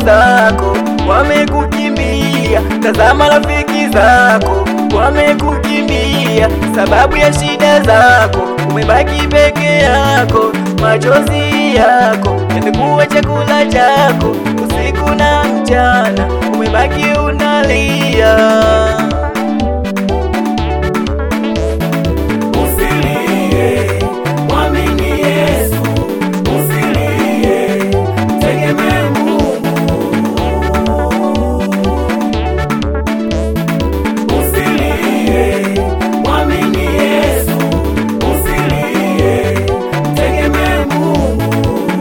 zako wamekukimbia, tazama rafiki zako wamekukimbia, sababu ya shida zako umebaki peke yako, machozi yako yamekuwa chakula chako usiku na mchana, umebaki unalia. Usilie, mwamini Yesu. Usilie, tegemee Mungu. Usilie, mwamini Yesu. Usilie, tegemee Mungu.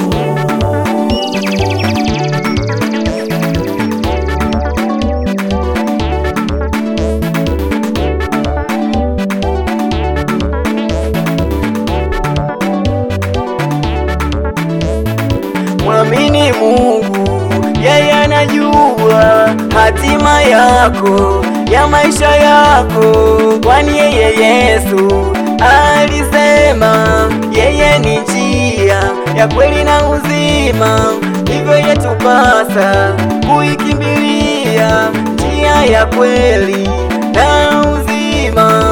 Mwamini Mungu, yeye anajua hatima yako ya maisha yako, kwani yeye Yesu alisema yeye ni njia ya kweli na uzima, hivyo yatupasa kuikimbilia njia ya kweli na uzima.